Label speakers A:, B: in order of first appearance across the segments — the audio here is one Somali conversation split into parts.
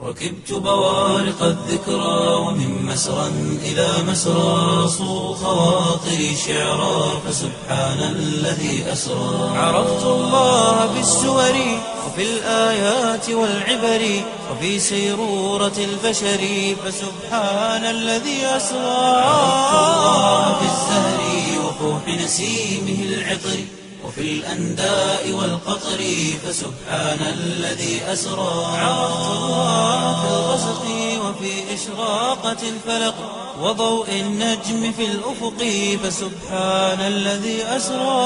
A: ركبت بوارق الذكرى ومن مسرى إلى مسرى صو خواطري شعرا فسبحان الذي أسرى عرفت الله بالسور وفي الآيات والعبر وفي سيرورة البشر فسبحان الذي أسرى عرفت الله بالزهر وفوح نسيمه العطر وفي الأنداء والقطر فسبحان الذي أسرى عرفت الله في الغسق وفي إشراقة الفلق وضوء النجم في الأفق فسبحان الذي أسرى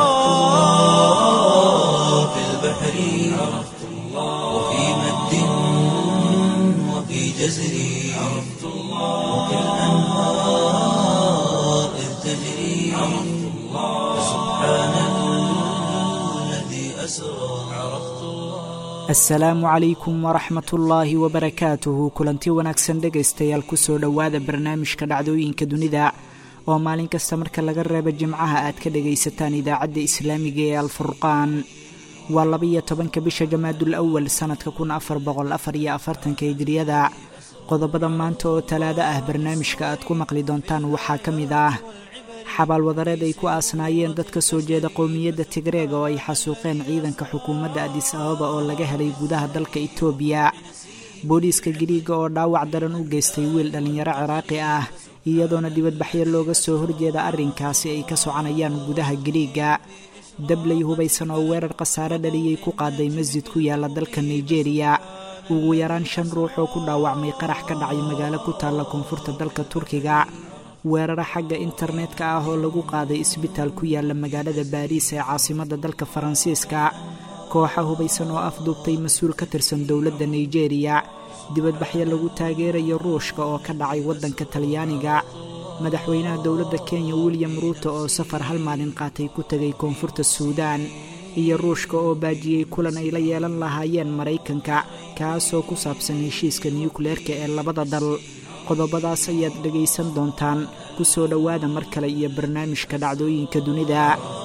A: في البحر عرفت الله وفي مد وفي جزر عرفت الله وفي الأنهار إذ تجري عرفت الله فسبحان الذي أسرى عرفت الله
B: asalaamu calaykum waraxmatullaahi wabarakaatuhu kulanti wanaagsan dhegaystayaal kusoo dhowaada barnaamijka dhacdooyinka dunida oo maalin kasta marka laga reebo jimcaha aad ka dhagaysataan idaacadda islaamiga ee alfurqaan waa labaiyo tobanka bisha jamaadul awal sannadka kun afar boqol afar iyo afartanka hijriyada qodobada maanta oo talaado ah barnaamijka aad ku maqli doontaan waxaa ka mid ah xabaalwadareed ay ku aasnaayeen dad ka soo jeeda qowmiyadda tigreega oo ay xasuuqeen ciidanka xukuumadda adis ababa oo laga helay gudaha dalka itoobiya booliiska giriiga oo dhaawac daran u geystay wiil dhallinyaro ciraaqi ah iyadoona dibadbaxyo looga soo horjeeda arrinkaasi ay ka soconayaan gudaha giriiga dabley hubaysan oo weerar khasaare dhaliyey ku qaaday masjid ku yaala dalka nigeriya ugu yaraan shan ruux oo ku dhaawacmay qarax ka dhacay magaalo ku taalla koonfurta dalka turkiga weeraro xagga internetka ah oo lagu qaaday isbitaal ku yaala magaalada baariis ee caasimadda dalka faransiiska kooxa hubaysan oo afduubtay mas-uul ka tirsan dowladda nigeriya dibadbaxyo lagu taageerayo ruushka oo ka dhacay waddanka talyaaniga madaxweynaha dowladda kenya william ruuto oo safar hal maalin qaatay ku tegay koonfurta suudaan iyo ruushka oo baajiyey kulan ay la yeelan lahaayeen maraykanka kaasoo ku saabsan heshiiska nukleerka ee labada dal qodobadaas ayaad dhegaysan doontaan ku soo dhowaada mar kale iyo barnaamijka dhacdooyinka dunida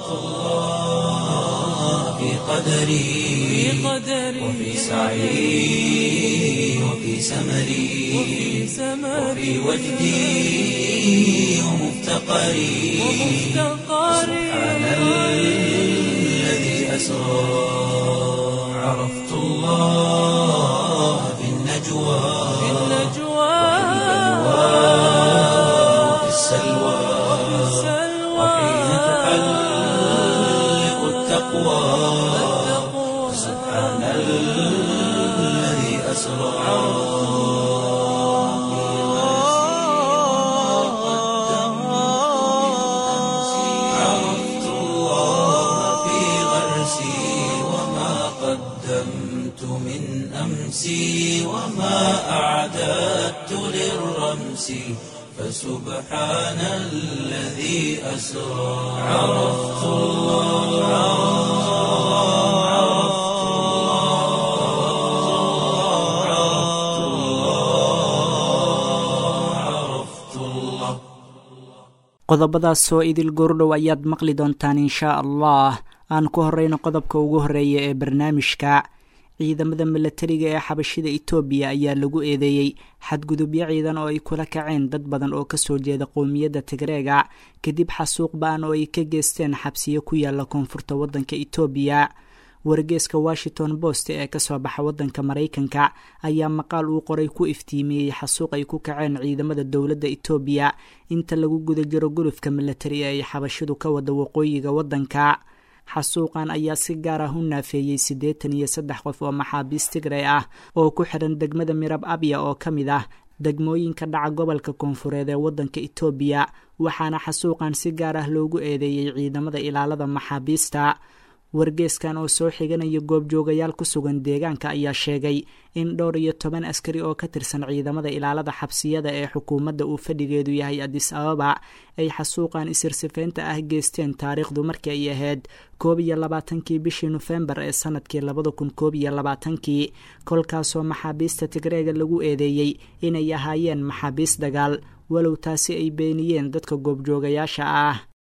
A: في قدري وفي سعي وفي سمري وفي وجدي ومفتقري سبحان الذي أسرى عرفت الله في النجوى وفي السلوى وحين تحلق التقوى سبحان الذي أسرى عرفت الله في غرسي وما قدمت من أمسي وما أعددت للرمس فسبحان الذي أسرى عرفت الله عرفت الله عرفت الله
B: qodobadaasoo idil goordhow ayaad maqli doontaan inshaa allah aan ku horeyno qodobka ugu horeeya ee barnaamijka ciidamada milatariga ee xabashida itoobiya ayaa lagu eedeeyey xadgudubyo ciidan oo ay kula kaceen dad badan oo kasoo jeeda qowmiyadda tigreega kadib xasuuq ba-an oo ay ka geysteen xabsiyo ku yaala koonfurta waddanka itoobiya wargeeska washington post ee kasoo baxa waddanka maraykanka ayaa maqaal uu qoray ku iftiimiyey xasuuq ay ku kaceen ciidamada dowladda itoobiya inta lagu guda jiro gulufka milatari ee ay xabashidu ka wada waqooyiga waddanka xasuuqan ayaa si gaar ah u naafeeyey siddeetan iyo saddex qof oo maxaabiis tigray ah oo ku xiran degmada mirab abya oo ka mid ah degmooyinka dhaca gobolka koonfureed ee waddanka itoobiya waxaana xasuuqan si gaar ah loogu eedeeyey ciidamada ilaalada maxaabiista wargeeskan oo soo xiganaya goobjoogayaal ku sugan deegaanka ayaa sheegay in dhowr iyo toban askari oo ka tirsan ciidamada ilaalada xabsiyada ee xukuumadda uu fadhigeedu yahay adis ababa ay xasuuqan isirsifeynta ah geysteen taariikhdu markii ay ahayd koob iyo labaatankii bishii nofembar ee sanadkii labada kun koob iyo labaatankii kolkaasoo maxaabiista tigreega lagu eedeeyey inay ahaayeen maxaabiis dagaal walow taasi ay beeniyeen dadka goobjoogayaasha ah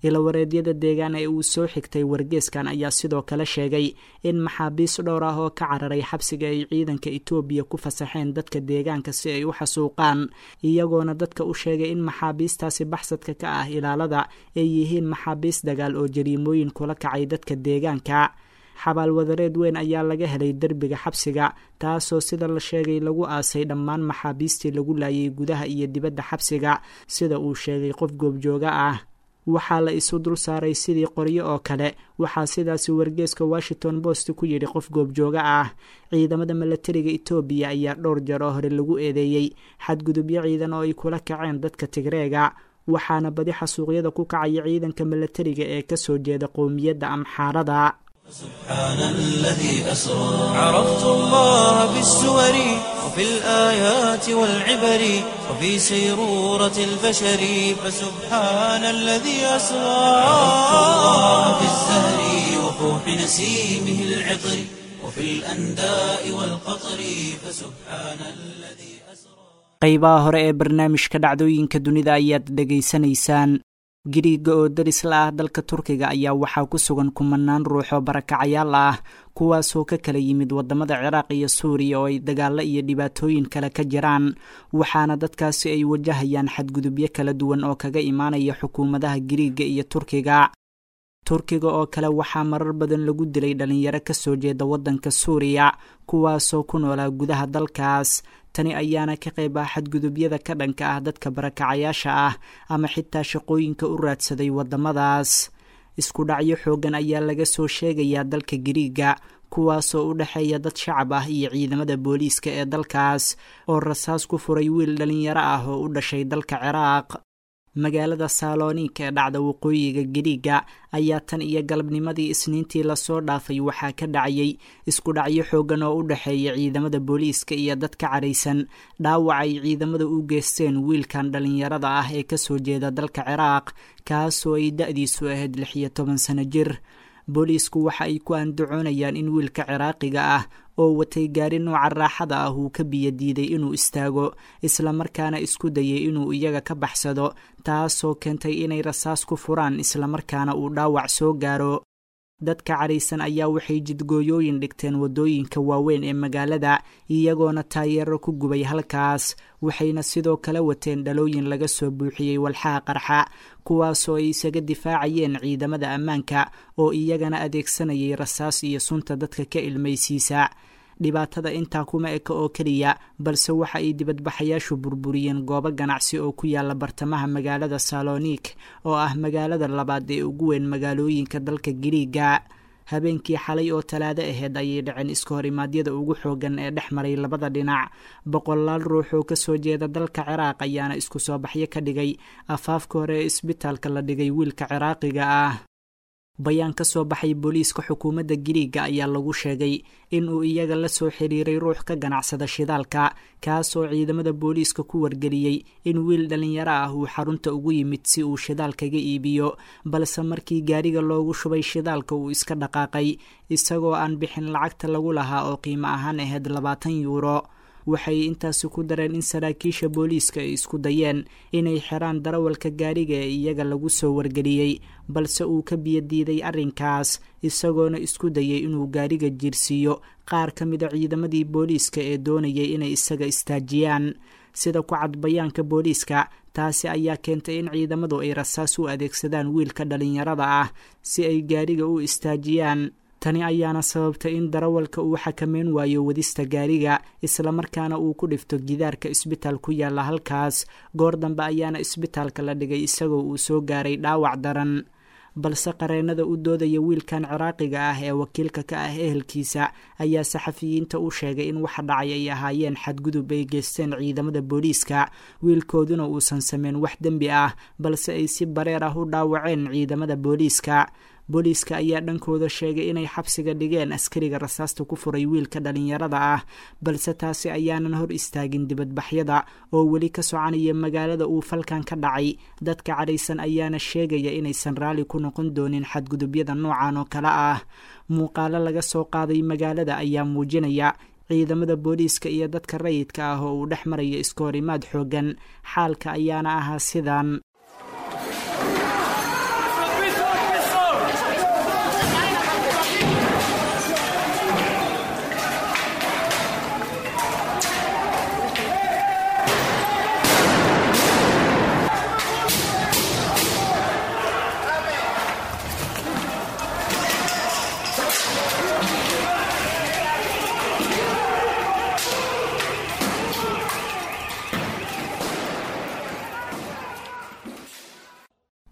B: ilawareedyada deegaan ee uu soo xigtay wargeeskan ayaa sidoo kale sheegay in maxaabiis dhowr ah oo ka cararay xabsiga ay ciidanka etoobiya ku fasaxeen dadka deegaanka si ay u xasuuqaan iyagoona dadka u sheegay in maxaabiistaasi baxsadka ka ah ilaalada ay yihiin maxaabiis dagaal oo jariimooyin kula kacay dadka deegaanka xabaal wadareed weyn ayaa laga helay derbiga xabsiga taasoo sida la sheegay lagu aasay dhammaan maxaabiistii lagu laayay gudaha iyo dibadda xabsiga sida uu sheegay qof goobjooga ah waxaa la isu dul saaray sidii qoryo oo kale waxaa sidaasi wargeeska washington post ku yidhi qof goobjooga ah ciidamada milatariga etoobiya ayaa dhowr jeer oo hore lagu eedeeyey xadgudubyo ciidan oo ay kula kaceen dadka tigreega waxaana badi xasuuqyada ku kacaya ciidanka milatariga ee kasoo jeeda qowmiyadda amxaarada
A: سبحان الذي أسرى عرفت الله بالسور وفي الآيات والعبر وفي سيرورة البشر فسبحان الذي أسرى عرفت الله بالزهر وفوح نسيمه العطر وفي الأنداء والقطر فسبحان الذي أسرى
B: qaybaha hore ee barnaamijka dhacdooyinka dunida ayaad dhegaysanaysaan giriiga oo daris la ah dalka turkiga ayaa waxaa ku sugan kumanaan ruux oo barakacayaal ah kuwaasoo ka kala yimid wadamada ciraaq iyo suuriya oo ay dagaalo iyo dhibaatooyin kale ka jiraan waxaana dadkaasi ay wajahayaan xadgudubyo kala duwan oo kaga imaanaya xukuumadaha giriiga iyo turkiga turkiga oo kale waxaa marar badan lagu dilay dhalinyaro kasoo jeeda waddanka suuriya kuwaasoo ku noolaa gudaha dalkaas tani ayaana ka qayb ah xadgudubyada ka dhanka ah dadka barakacayaasha ah ama xitaa shaqooyinka u raadsaday waddamadaas isku dhacyo xooggan ayaa laga soo sheegayaa dalka giriiga kuwaasoo u dhexeeya dad shacab ah iyo ciidamada booliiska ee dalkaas oo rasaas ku furay wiil dhalinyaro ah oo u dhashay dalka ciraaq magaalada saalonika ee dhacda waqooyiga giriiga ayaa tan iyo galabnimadii isniintii lasoo dhaafay waxaa ka dhacayay isku dhacyo xooggan oo u dhexeeya ciidamada booliiska iyo dad ka caraysan dhaawac ay ciidamada u geysteen wiilkan dhalinyarada ah ee kasoo jeeda dalka ciraaq kaasoo ay da-diisu ahayd lix iyo toban sano jir booliisku waxa ay ku andacoonayaan in wiilka ciraaqiga ah oo watay gaari nooca raaxada ah uu ka biyo diiday inuu istaago islamarkaana isku dayay inuu iyaga ka baxsado taasoo keentay inay rasaas ku furaan islamarkaana uu dhaawac soo gaaro dadka caraysan ayaa waxay jidgooyooyin dhigteen waddooyinka waaweyn ee magaalada iyagoona taayeero ku gubay halkaas waxayna sidoo kale wateen dhalooyin laga soo buuxiyey walxaha qarxa kuwaasoo ay isaga difaacayeen ciidamada ammaanka oo iyagana adeegsanayay rasaas iyo sunta dadka ka ilmaysiisa dhibaatada intaa kuma eka oo keliya balse waxa ay dibadbaxayaashu burburiyeen goobo ganacsi oo ku yaala bartamaha magaalada salonik oo ah magaalada labaad ee ugu weyn magaalooyinka dalka giriiga habeenkii xalay oo talaado aheyd ayay dhaceen iska hor imaadyada ugu xoogan ee dhex maray labada dhinac boqolaal ruux oo kasoo jeeda dalka ciraaq ayaana isku soo baxyo ka dhigay afaafka hore ee isbitaalka la dhigay wiilka ciraaqiga ah bayaan ka soo baxay booliiska xukuumadda giriiga ayaa lagu sheegay in uu iyaga la soo xiriiray ruux ka ganacsada shidaalka kaasoo ciidamada booliiska ku wargeliyey in wiil dhalinyaro ah uu xarunta ugu yimid si uu shidaal kaga iibiyo balse markii gaariga loogu shubay shidaalka uu iska dhaqaaqay isagoo aan bixin lacagta lagu lahaa oo qiimo ahaan ahayd labaatan yuuro waxay intaasi ku dareen in saraakiisha booliiska ay isku dayeen inay xiraan darawalka gaariga ee iyaga lagu soo wargeliyey balse uu ka biyodiiday arrinkaas isagoona isku dayay inuu gaariga jiirsiiyo qaar ka mida ciidamadii booliiska ee doonayay inay isaga istaajiyaan sida ku cad bayaanka booliiska taasi ayaa keentay in ciidamadu ay rasaas u adeegsadaan wiilka dhalinyarada ah si ay gaariga u istaajiyaan tani ayaana sababtay in darawalka uu xakameyn waayo wadista gaariga islamarkaana uu ku dhifto gidaarka isbitaal ku yaalla halkaas goor dambe ayaana isbitaalka la dhigay isagoo uu soo gaaray dhaawac daran balse qareennada u doodaya wiilkan ciraaqiga ah ee wakiilka ka ah ehelkiisa ayaa saxafiyiinta u sheegay in waxa dhacay ay ahaayeen xadgudub ay geysteen ciidamada booliiska wiilkooduna uusan sameyn wax dembi ah balse ay si bareer ah u dhaawaceen ciidamada booliiska booliiska ayaa dhankooda sheegay inay xabsiga dhigeen askariga rasaasta ku furay wiilka dhalinyarada ah balse taasi ayaanan hor istaagin dibadbaxyada oo weli ka soconaya magaalada uu falkan ka dhacay dadka cadhaysan ayaana sheegaya inaysan raalli ku noqon doonin xadgudubyada noocan oo kale ah muuqaalo laga soo qaaday magaalada ayaa muujinaya ciidamada booliiska iyo dadka rayidka ah oo uu dhex maraya iska horimaad xoogan xaalka ayaana ahaa sidan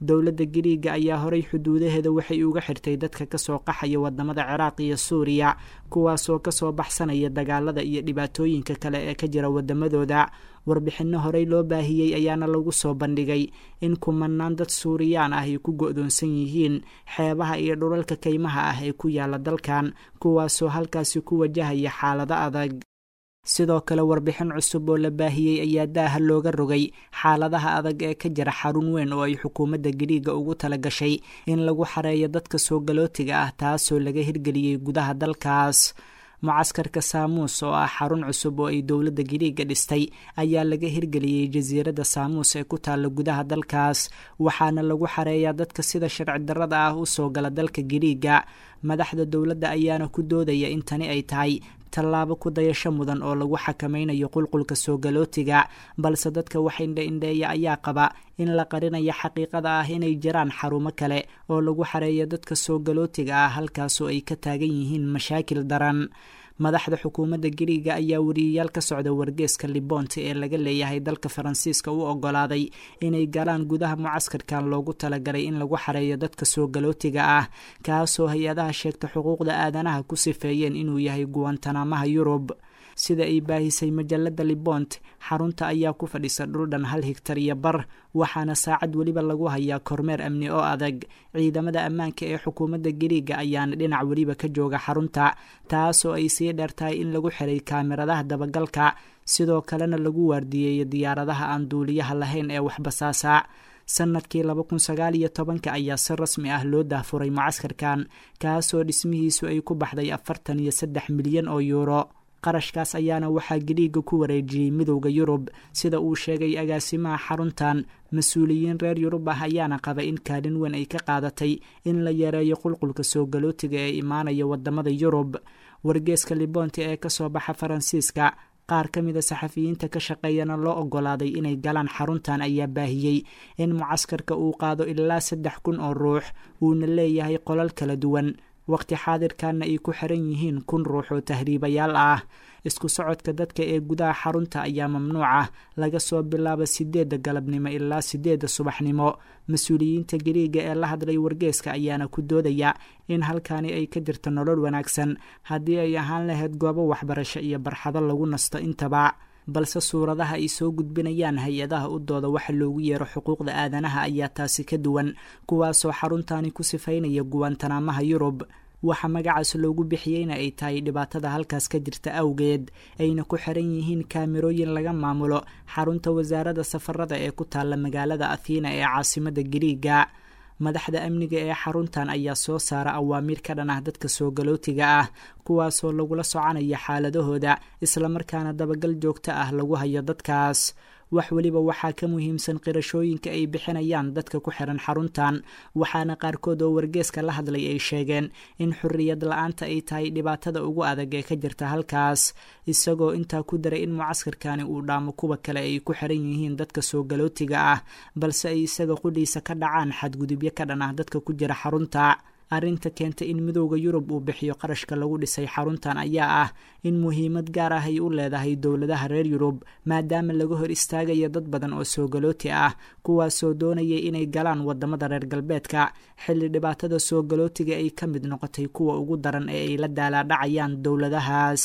B: dowladda giriiga ayaa horay xuduudaheeda waxay uga xirtay dadka kasoo qaxaya wadamada ciraaq iyo suuriya kuwaasoo kasoo baxsanaya dagaalada iyo dhibaatooyinka kale ee ka jira wadamadooda warbixinno horey loo baahiyey ayaana lagu soo bandhigay in kumanaan dad suuriyaan ah ay ku go-doonsan yihiin xeebaha iyo dhulalka kaymaha ah ee ku yaala dalkan kuwaasoo halkaasi ku wajahaya xaalado adag sidoo kale warbixin cusub oo la baahiyey ayaa daaha looga rogay xaaladaha adag ee ka jira xarun weyn oo ay xukuumadda giriiga ugu tala gashay in lagu xareeyo dadka soo galootiga ah taasoo laga hirgeliyey gudaha dalkaas mucaskarka saamuus oo ah xarun cusub oo ay dowladda giriiga dhistay ayaa laga hirgeliyey jasiiradda saamuus ee ku taalla gudaha dalkaas waxaana lagu xareeyaa dadka sida sharci darrada ah u soo gala dalka giriiga madaxda dowladda ayaana ku doodaya in tani ay tahay tallaabo ku dayasho mudan oo lagu xakameynayo qulqulka soo galootiga balse dadka wax indha-indheeya ayaa qaba in la qarinayo xaqiiqada ah inay jiraan xarumo kale oo lagu xareeyo dadka soo galootiga ah halkaasoo ay ka taagan yihiin mashaakil daran madaxda xukuumadda giriiga ayaa wariyayaal ka socda wargeeska libonte ee laga leeyahay dalka faransiiska u ogolaaday inay galaan gudaha mucaskarkan loogu talagalay in lagu xareeyo dadka soo galootiga ah kaasoo hay-adaha sheegta xuquuqda aadanaha ku sifeeyeen inuu yahay guwantanamaha yurub sida ay baahisay majalada libont xarunta ayaa ku fadhisa dhuldhan hal higtar iyo bar waxaana saacad weliba lagu hayaa kormeer amni oo adag ciidamada ammaanka ee xukuumadda giriiga ayaana dhinac weliba ka jooga xarunta taasoo ay sii dheertahay in lagu xiray kaamiradaha dabagalka sidoo kalena lagu waardiyeeyo diyaaradaha aan duuliyaha lahayn ee waxbasaasa sanadkii laba kun sagaal iyo tobanka ayaa si rasmi ah loo daahfuray mucaskarkan kaasoo dhismihiisu ay ku baxday afartan iyo saddex milyan oo yuuro qarashkaas ayaana waxaa giriiga ku wareejiyey midowda yurub sida uu sheegay agaasimaha xaruntan mas-uuliyiin reer yurub ah ayaana qaba in kaalin weyn ay ka qaadatay in la yareeyo qulqulka soo galootiga ee imaanaya wadamada yurub wargeeska libonte ee kasoo baxa faransiiska qaar ka mida saxafiyiinta ka shaqeeyana loo ogolaaday inay galaan xaruntan ayaa baahiyey in mucaskarka uu qaado ilaa saddex kun oo ruux uuna leeyahay qolal kala duwan waqti xaadirkanna ay ku xiran yihiin kun ruux oo tahriibayaal ah isku socodka dadka ee gudaha xarunta ayaa mamnuuc ah laga soo bilaabo sideedda galabnimo ilaa sideedda subaxnimo mas-uuliyiinta gariiga ee la hadlay wargeeska ayaana ku doodaya in halkani ay ka jirto nolol wanaagsan haddii ay ahaan lahayd goobo waxbarasho iyo barxado lagu nasto intaba balse suuradaha ay soo gudbinayaan hay-adaha u dooda waxa loogu yeero xuquuqda aadanaha ayaa taasi ka duwan kuwaasoo xaruntani ku sifaynaya guwantanaamaha yurub waxa magacaas loogu bixiyeyna ay tahay dhibaatada halkaas ka jirta awgeed ayna ku xiran yihiin kaamirooyin laga maamulo xarunta wasaaradda safarada ee ku taalla magaalada athiina ee caasimada gariiga madaxda amniga ee xaruntan ayaa soo saara awaamiir ka dhan ah dadka soo galootiga ah kuwaasoo lagula soconaya xaaladahooda islamarkaana dabagal joogto ah lagu hayo dadkaas wax weliba waxaa ka muhiimsan qirashooyinka ay bixinayaan dadka ku xiran xaruntan waxaana qaarkood oo wargeeska la hadlay ay sheegeen in xorriyad la-aanta ay tahay dhibaatada ugu adag ee ka jirta halkaas isagoo intaa ku daray in mucaskarkani uu dhaamo kuwa kale ay ku xiran yihiin dadka soo galootiga ah balse ay isaga qudhiisa ka dhacaan xadgudubyo ka dhan ah dadka ku jira xarunta arrinta keenta in midowda yurub uu bixiyo qarashka lagu dhisay xaruntan ayaa ah in muhiimad gaar ah ay u leedahay dowladaha reer yurub maadaama laga hor istaagayo dad badan oo soo galooti ah kuwaasoo doonayay inay galaan wadamada reer galbeedka xilli dhibaatada soo galootiga ay ka mid noqotay kuwa ugu daran ee ay la daalaadhacayaan dowladahaas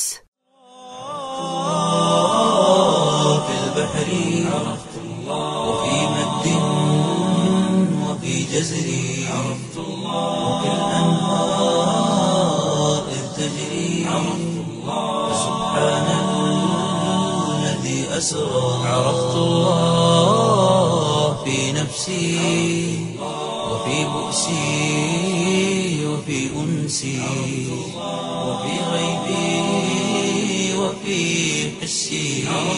A: وفي الأنهار إذ تجري فسبحان الذي أسرى عرفت الله في نفسي وفي بؤسي وفي أنسي وفي غيبي وفي حسي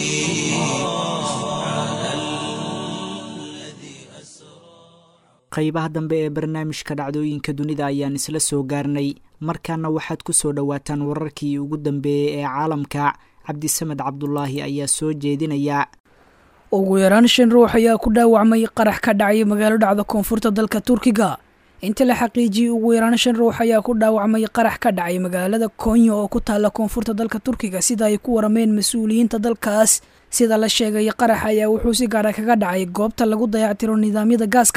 A: سبحان الذي أسرى
B: qaybaha dambe ee barnaamijka dhacdooyinka dunida ayaan isla soo gaarnay markaana waxaad ku soo dhowaataan wararkii ugu dambeeyey ee caalamka cabdisamed cabdulaahi ayaa soo jeedinaya
C: ugu yaraan shan ruux ayaa ku dhaawacmay qarax ka dhacay magaalo dhacda koonfurta dalka turkiga inta la xaqiijiyey ugu yaraan shan ruux ayaa ku dhaawacmay qarax ka dhacay magaalada konya oo ku taalla koonfurta dalka turkiga sida ay ku warameen mas-uuliyiinta dalkaas sida la sheegay qarax ayaa wuxuu si gaara kaga dhacay goobta lagu dayactiro nidaamyada gaaska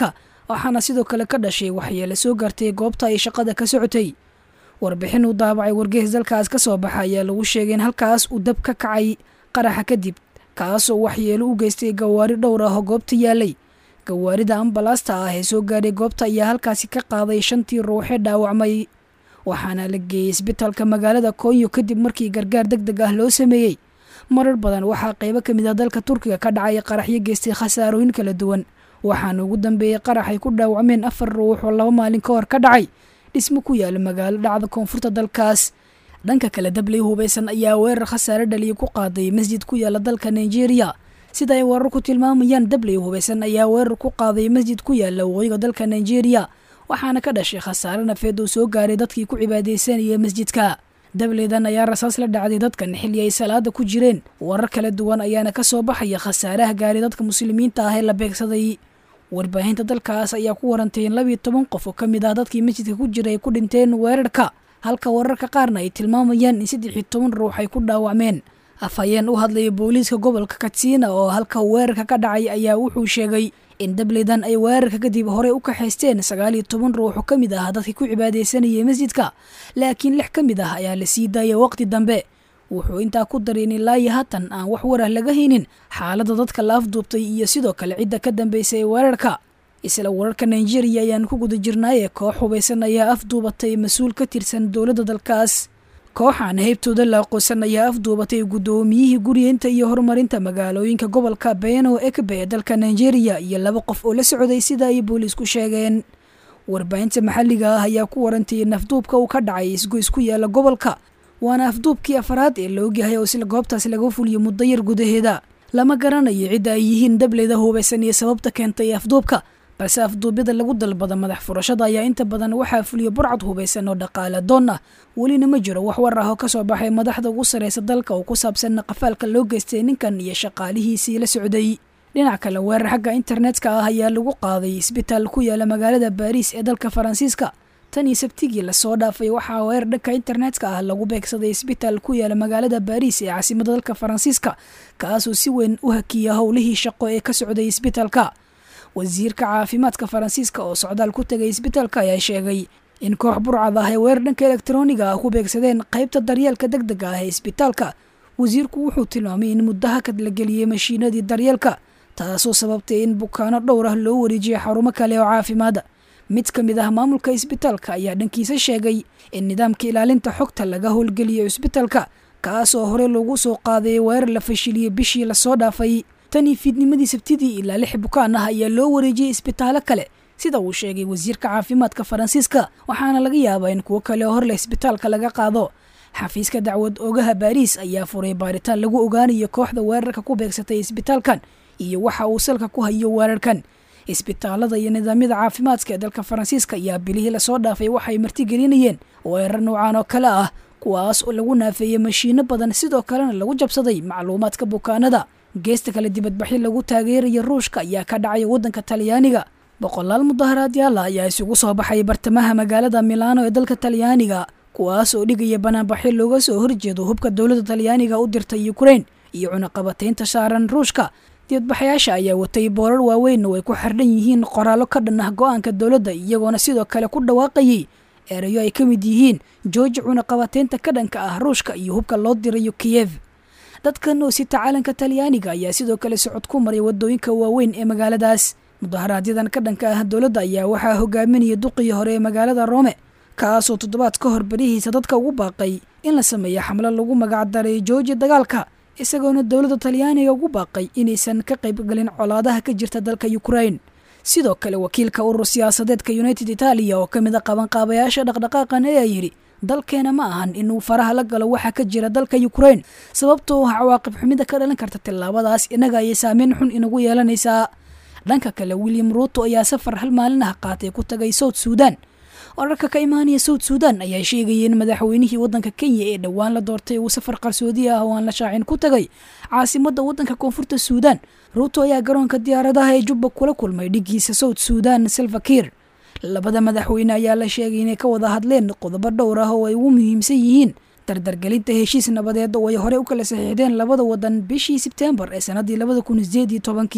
C: waxaana sidoo kale ka dhashay waxyeele soo gaartay goobta ay shaqada ka socotay warbixin uu daabacay wargeys dalkaas ka soo baxa ayaa lagu sheegay in halkaas uu dab ka kacay qaraxa kadib kaasoo waxyeelo u geystay gawaari dhowr ah oo goobta yaalay gawaarida ambalaasta ah ee soo gaadhay goobta ayaa halkaasi ka qaaday shantii ruuxee dhaawacmay waxaana la geeyey isbitaalka magaalada konyo kadib markii gargaar deg deg ah loo sameeyey marar badan waxaa qaybo ka mid ah dalka turkiga ka dhacay qaraxyo geystay khasaarooyin kala duwan waxaana ugu dambeeyey qarax ay ku dhaawacmeen afar ruux oo laba maalin ka hor ka dhacay dhismo ku yaala magaalo dhacda koonfurta dalkaas dhanka kale dabley hubaysan ayaa weerar khasaare dhaliya ku qaaday masjid ku yaala dalka nigeria sida ay warar ku tilmaamayaan dabley hubaysan ayaa weerar ku qaaday masjid ku yaala waqooyiga dalka nigeria waxaana ka dhashay khasaare nafeed uu soo gaaray dadkii ku cibaadaysanaya masjidka dableydan ayaa rasaas la dhacday dadkan xilli ay salaada ku jireen warar kala duwan ayaana ka soo baxaya khasaaraha gaaray dadka muslimiinta ah ee la beegsaday warbaahinta dalkaas ayaa ku warantay in labiyo toban qof oo ka mid ah dadkii masjidka ku jira ay ku dhinteen weerarka halka wararka qaarna ay tilmaamayaan in saddex iyo toban ruux ay ku dhaawacmeen afhayeen u hadlaya booliiska gobolka katsiina oo halka weerarka ka dhacay ayaa wuxuu sheegay in dableydan ay weerarka kadib horey u kaxaysteen sagaal iyo toban ruux oo ka mid ah dadkii ku cibaadaysanayay masjidka laakiin lix ka mid ah ayaa la sii daayay waqti dambe wuxuu intaa ku daray in ilaa iyo haatan aan wax warah laga haynin xaaladda dadka la afduubtay iyo sidoo kale cidda ka dambaysay ee weerarka isla wararka nigeria ayaan ku guda jirnaayee koox hubaysan ayaa afduubatay mas-uul ka tirsan dowladda dalkaas kooxaan heybtooda la aqoonsan ayaa afduubatay guddoomiyihii guryeynta iyo horumarinta magaalooyinka gobolka beno ekbe ee dalka nigeria iyo laba qof oo la socday sida ay booliisku sheegeen warbaahinta maxalliga ah ayaa ku warantay in afduubka uu ka dhacay isgoys ku yaala gobolka waana afduubkii afraad ee la ogyahay oo isla goobtaas laga fuliyo muddo yar gudaheeda lama garanayo cidda ay yihiin dableyda hubaysan iyo sababta keentay afduubka balse afduubyada lagu dalbada madax furashada ayaa inta badan waxaa fuliya burcad hubaysan oo dhaqaale doon ah welina ma jiro wax war ah oo kasoo baxay madaxda ugu sarreysa dalka oo ku saabsan qafaalka loo geystay ninkan iyo shaqaalihiisii la socday dhinac kale weerar xagga internetka ah ayaa lagu qaaday isbitaal ku yaala magaalada baariis ee dalka faransiiska tan iyo sabtigii lasoo dhaafay waxaa weerar dhanka internetka ah lagu beegsaday isbitaal ku yaala magaalada baariis ee caasimada dalka faransiiska kaasoo si weyn u hakiya howlihii shaqo ee ka socday isbitaalka wasiirka caafimaadka faransiiska oo socdaal ku tegay isbitaalka ayaa sheegay in koox burcad ah ay weerar dhanka elektroniga ah ku beegsadeen qaybta daryeelka deg dega ah ee isbitaalka wasiirku wuxuu tilmaamay in muddo hakad la geliyey mashiinadii daryeelka taasoo sababtay in bukaano dhowr ah loo wareejiyay xarumo kale oo caafimaada mid ka mid ah maamulka isbitaalka ayaa dhankiisa sheegay in nidaamka ilaalinta xogta laga howlgeliyo isbitaalka kaas oo hore loogu soo qaaday weerar la fashiliyey bishii lasoo dhaafay tanii fiidnimadii sabtidii ilaa lix bukaan ah ayaa loo wareejiyey isbitaallo kale sida uu sheegay wasiirka caafimaadka faransiiska waxaana laga yaabaa in kuwo kale oo horleh isbitaalka laga qaado xafiiska dacwad ogaha baariis ayaa furay baaritaan lagu ogaanayo kooxda weerarka ku beegsatay isbitaalkan iyo waxa uu salka ku hayo weerarkan isbitaalada iyo nidaamyada caafimaadka ee dalka faransiiska ayaa bilihii lasoo dhaafay waxay martigelinayeen weerar noocaan oo kale ah kuwaas oo lagu naafeeyey mashiino badan sidoo kalena lagu jabsaday macluumaadka bukaanada geesta kale dibadbaxyo lagu taageeraya ruushka ayaa ka dhacay waddanka talyaaniga boqolaal mudaharaadyaala ayaa isugu soo baxay bartamaha magaalada milaano ee dalka talyaaniga kuwaas oo dhigaya banaanbaxyo looga soo horjeedo hubka dowladda talyaaniga u dirtay ukrain iyo cunaqabataynta saaran ruushka dibadbaxayaasha ayaa watay boorar waaweyn oo ay ku xardhan yihiin qoraallo ka dhan ah go-aanka dowladda iyagoona sidoo kale ku dhawaaqayay erayo ay ka mid yihiin jooji cunaqabataynta ka dhanka ah ruushka iyo hubka loo dirayo kiyev dadkan oo sita caalanka talyaaniga ayaa sidoo kale socod ku maray wadooyinka waaweyn ee magaaladaas mudaharaadyadaan ka dhanka ah dowladda ayaa waxaa hogaaminaya duqii hore ee magaalada roome kaasoo toddobaad ka hor berihiisa dadka ugu baaqay in la sameeyo xamlo lagu magacdaray jooji dagaalka isagoona dowladda talyaaniga ugu baaqay inaysan ka qaybgelin colaadaha ka jirta dalka ukrain sidoo kale wakiilka urur siyaasadeedka united italia oo ka mid a qabanqaabayaasha dhaqdhaqaaqan ayaa yidhi dalkeena ma ahan inuu faraha la galo waxa ka jira dalka ukrain sababtoo ah cawaaqib xumida ka dhalan karta tillaabadaas innaga ayay saameyn xun inagu yeelanaysaa dhanka kale william ruuto ayaa safar hal maalin ah qaatay ku tagay south suudan wararka ka imaanaya south suudan ayaa sheegaya in madaxweynihii waddanka kenya ee dhowaan la doortay uu safar qarsoodi ah oo aan la shaacin ku tagay caasimadda waddanka koonfurta suudan ruuto ayaa garoonka diyaaradaha ee jubba kula kulmay dhigiisa south suudan silvakir labada madaxweyne ayaa la sheegay inay ka wada hadleen qodobo dhowr ah oo ay ugu muhiimsan yihiin dardargelinta heshiis nabadeed oo ay horey u kala saxiixdeen labada wadan bishii sebteembar ee sannaddii labada kun sideed iyo tobankii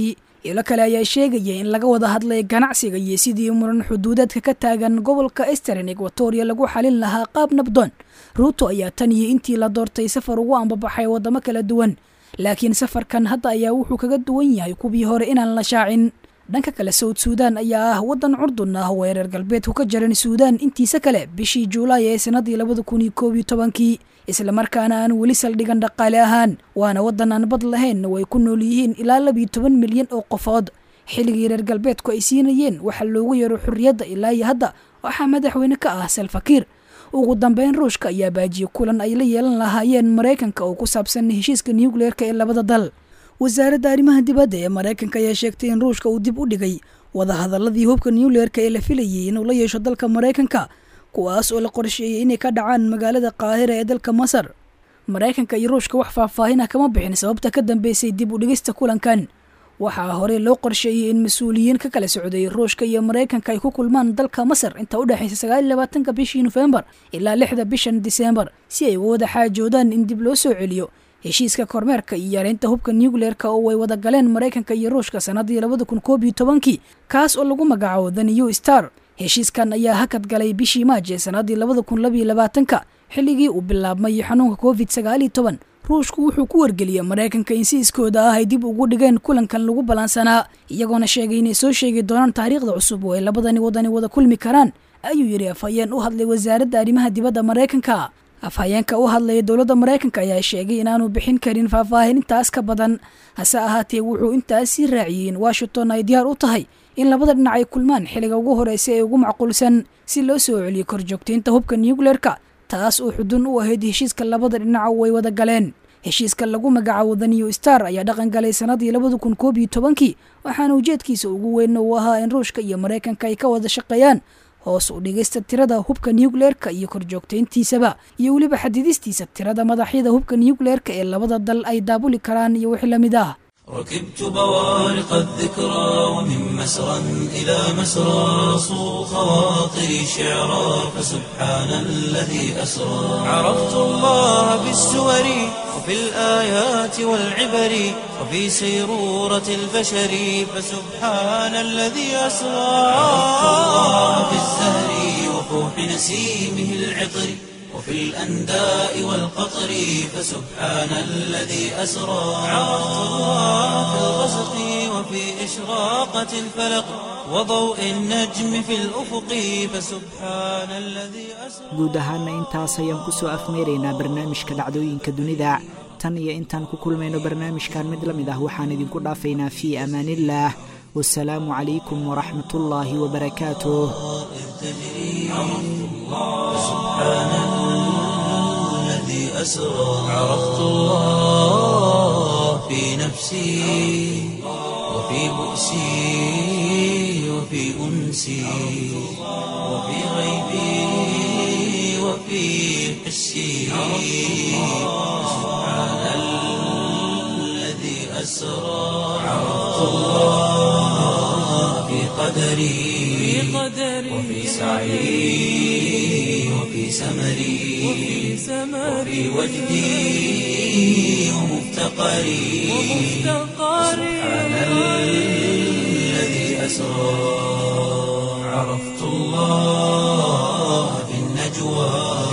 C: ilo kale ayaa sheegaya in laga wada hadlay ganacsiga iyo sidii muran xuduudeedka ka taagan gobolka eastern equatoria lagu xalin lahaa qaab nabdoon ruuto ayaa tan iyo intii la doortay safar ugu ambabaxay waddamo kala duwan laakiin safarkan hadda ayaa wuxuu kaga duwan yahay kuwii hore inaan la shaacin dhanka kale sawd suudaan ayaa ah waddan curdun ah oo reer galbeedku ka jaran suudaan intiisa kale bishii juulaay ee sanadii labada kun iyo koob iyo tobankii islamarkaana aan weli saldhigan dhaqaale ahaan waana waddan aan bad lahayn oo ay ku nool yihiin ilaa labiyo toban milyan oo qofood xilligii reer galbeedku ay siinayeen waxaa loogu yeero xurriyadda ilaa iyo hadda waxaa madaxweyne ka ah salfakiir ugu dambeyn ruushka ayaa baajiye kulan ay la yeelan lahaayeen maraykanka oo ku saabsan heshiiska nucleerka ee labada dal wasaaradda arrimaha dibadda ee maraykanka ayaa sheegtay in ruushka uu dib u dhigay wadahadaladii hubka nucleerka ee la filayay inuu la yeesho dalka maraykanka kuwaas oo la qorsheeyey inay ka dhacaan magaalada qaahira ee dalka masar maraykanka iyo ruushka wax faahfaahin ah kama bixin sababta ka dambeysay dib u dhigista kulankan waxaa horey loo qorsheeyey in mas-uuliyiin ka kala socday ruushka iyo maraykanka ay ku kulmaan dalka masar inta u dhexaysa sagaal iyo labaatanka bishii nofembar ilaa lixda bishan diseembar si ay uga wada xaajoodaan in dib loo soo celiyo heshiiska kormeerka iyo yareynta hubka nucleerka oo ay wada galeen maraykanka iyo ruushka sanadii labada kun koob iyo tobankii kaas oo lagu magacaabo the new star heshiiskan ayaa hakad galay bishii maaj ee sanadii labada kun labiyo labaatanka xilligii uu bilaabmay xanuunka covid sagaal iyo toban ruushku wuxuu ku wargeliyey maraykanka in si iskooda ah ay dib ugu dhigeen kulankan lagu ballaansanaa iyagoona sheegay inay soo sheegi doonaan taariikhda cusub oo ay labadani wadani wada kulmi karaan ayuu yidhi afhayeen u hadlay wasaaradda arrimaha dibadda maraykanka afhayeenka u hadlaya dowladda maraykanka ayaa sheegay inaanu bixin karin faahfaahin intaas ka badan hase ahaatee wuxuu intaas sii raaciyey in washington ay diyaar u tahay in labada dhinac ay kulmaan xilliga ugu horeysa ee ugu macquulsan si loo soo celiyo korjoogtaynta hubka nucleerka taas oo xudun u ahayd heshiiska labada dhinac oo ay wada galeen heshiiska lagu magacaabo the new star ayaa dhaqan galay sanadii labada kun koob iyo tobankii waxaana ujeedkiisa ugu weyn uu ahaa in ruushka iyo maraykanka ay ka wada shaqeeyaan hoos u dhigista tirada hubka nucleerka iyo korjoogtayntiisaba iyo weliba xadidistiisa tirada madaxyada hubka nucleerka ee labada dal ay daabuli karaan iyo wixii lamid ah
A: ركبت بوارق الذكرى ومن مسرى إلى مسرى صو خواطري شعرا فسبحان الذي أسرى عرفت الله بالسور وفي الآيات والعبر وفي سيرورة البشر فسبحان الذي أسرى عرفت الله بالزهر وفوح نسيمه العطر وفي الأنداء والقطر فسبحان الذي أسرى عرفت الله في الغسق وفي إشراقة الفلق وضوء النجم في الأفق فسبحان الذي أسرى
B: guud ahaana intaas ayaan ku soo afmeeraynaa barnaamijka dhacdooyinka dunida tan iyo intaan ku kulmayno barnaamijkan mid la mid ah waxaan idinku dhaafaynaa fii amaaniillaah wasalaamu calaykum waraxmat ullaahi wabarakaatuh
A: الذي أسرى عرفت الله في نفسي وفي بؤسي وفي أنسي وفي غيبي وفي حسي سبحان الذي أسرى عرفت الله في قدري وفي سعي وفي سمري وفي وجدي ومفتقري سبحان الذي أسرى عرفت الله في النجوى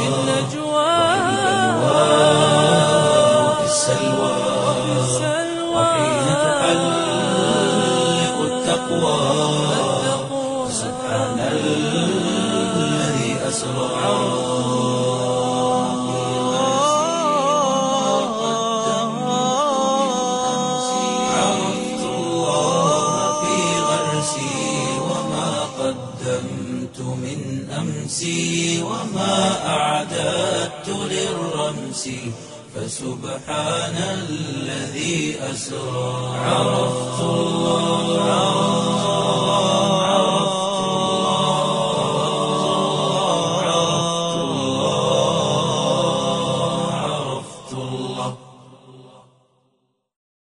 A: وفي السلوى وحين تحلق التقوى سبحان الذي أسرى عرفت الله في غرسي وما قدمت من أمسي وما أعددت للرمس فسبحان الذي أسرى عرفت الله